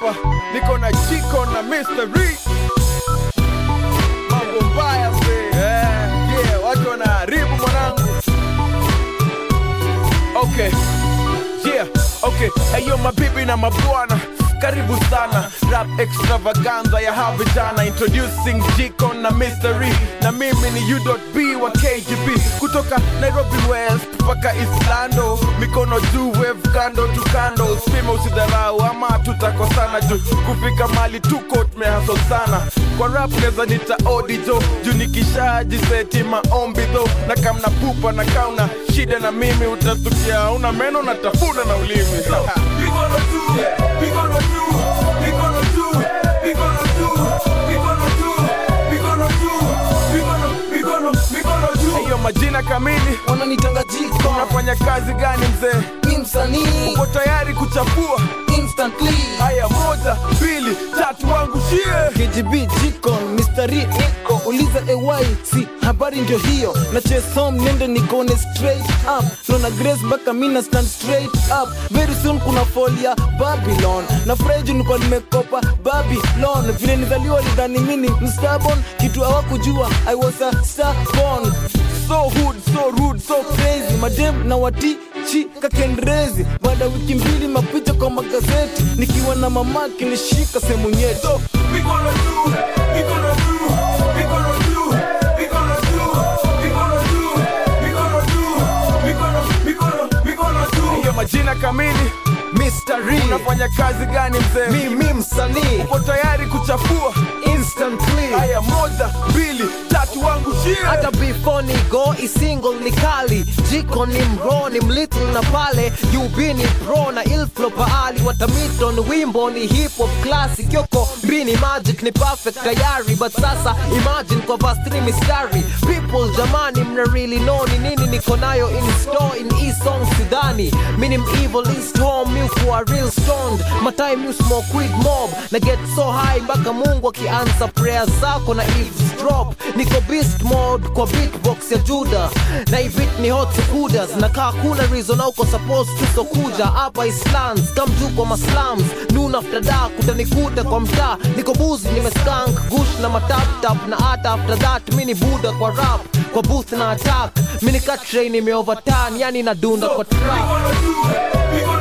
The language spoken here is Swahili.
hapa niko na Chico na Mystery. Mambo mbaya mzee. Yeah, yeah, watu wanaharibu mwanangu. Okay. Yeah, okay. Ayo mabibi na mabwana karibu sana rap extravaganza ya hawa vijana introducing Jiko na Mystery na mimi ni U.B wa KGB kutoka Nairobi West mpaka Islando mikono juu wave kando tu kando usipime usidharau ama tutakosana juu kufika mali tuko tumehaso sana kwa rap neza nita odijo juu nikishajiseti maombi tho na kamna pupa na kauna shida na mimi utatukia una meno na tafuna na ulimi We gonna do, we gonna do, we gonna do, we gonna do, we gonna do, we gonna do, we gonna, we gonna, we gonna do. hiyo majina kamili wananitanga jiko unafanya kazi gani mzee ni msanii uko tayari kuchapua instantly haya moja mbili tatu wangu shie KGB jiko mistari iko uliza ay si habari ndio hiyo na chesom nende nikone straight up nona grace mpaka mina stand straight up very soon kuna folia babylon na freju niko nimekopa babylon vile nizaliwa lidhani mini mstabon kitu hawakujua i was a starborn so hood so rude so crazy madem na watichi kakendrezi baada ya wiki mbili mapicha kwa magazeti nikiwa na mamaki nishika sehemu nyeto We gonna do, we gonna do, we gonna do, we gonna do, we gonna do, we gonna do, we gonna, we gonna, we gonna do. hiyo majina kamili Mystery unafanya kazi gani mzee mimi msanii uko tayari kuchapua instantly haya moja mbili tatu wangu shie hata before ni go isingle ni kali jiko ni mro ni mlittle na pale ub ni pro na ilflo paali watamiton wimbo ni hip hop classic yoko mbini magic ni perfect tayari but sasa imagine kwa vastri mistari people jamani mna really know ni nini niko nayo in store in e song sidhani minim evil east home you kuwa real stoned my time you smoke weed mob na get so high mpaka mungu akiansa prayer zako na eavesdrop niko beast mode kwa beatbox ya juda na ivit ni hot sekudas na kaa kuna reason au uko supposed to so kuja hapa islands kamjuu kwa maslams noon after dark utanikuta kwa mtaa niko buzi nimeskank gush na mataptap na hata after that mini buda kwa rap kwa booth na attack mini katrain imeoverturn yani nadunda kwa We trap gonna do, we gonna